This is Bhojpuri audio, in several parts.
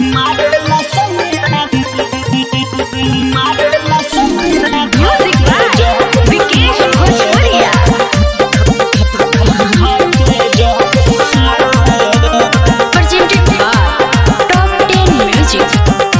मारेला सैया मारेला सैया Music by Vikesh Bhojpuria. Presented by Top 10 Music.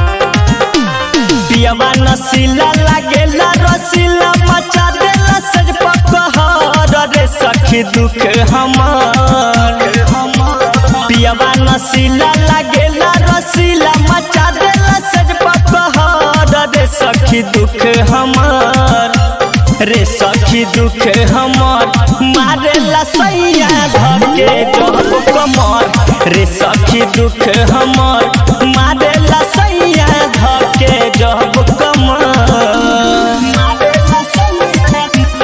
पियवा नसीला लागेला रसीला मचा देला सज पकहर रे सखी दुख हमार पियवा नसीला लागेला रसीला मचा देला सज पकहर रे सखी दुख हमार रे सखी दुख हमार मारेला सैया धके जब कमर रे सखी दुख हमार मारेला सैया धके जब कमर मारेला सैया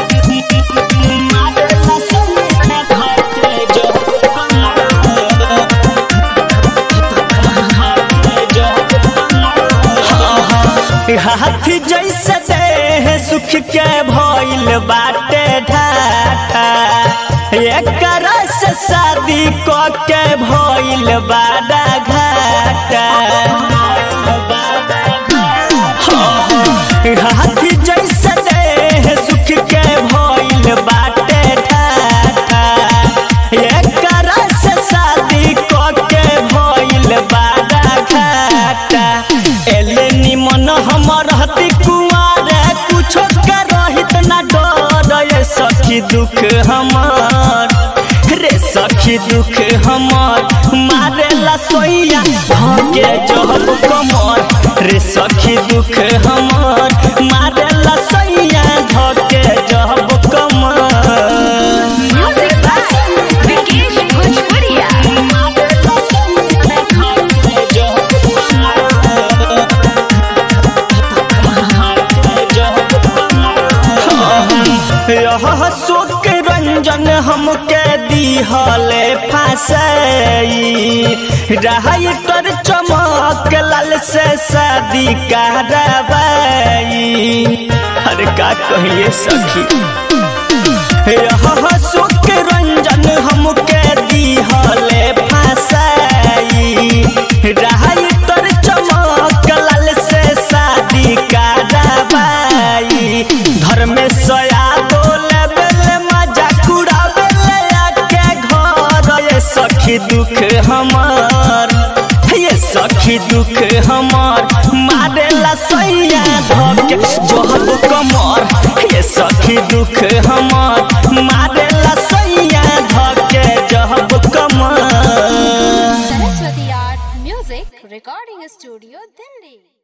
मारेला सैया धके जब हाथी जैसे देह सुख के भइल बाटे ढाठा एकर से शादी क के भइल बाड़ा घाटा हाथी जैसे देह सुख के भइल बाटे ढाठा एकर से शादी क के भइल बाड़ा घाटा एले निमन हमर हती कुआरे कुछो के रहित ना डर ये सखी दुख हमार रे सखी दुख हमार मारेला सोइया भागे जहब कमर रे सखी दुख हमार मारेला सोइया धके जहब कमर Music by Vikesh Bhojpuria. मारेला सोइया धके जहब यह शोक रंजन हमके दिहले फसई रहाई कर चमक लाल से शादी करवाई अरे का कहिए सखी यह शोक रंजन हमके दिहले फसई रहाई तर चमक लाल से शादी करवाई घर में सया बोले बेले मजा कुड़ावे आके घर ये सखी दुख हमार ये सखी दुख हमार मारेला सैया धके जोहब कमर ये सखी दुख हमार मारेला सैया धके जहब कमर Saraswati Art Music Recording Studio, Delhi.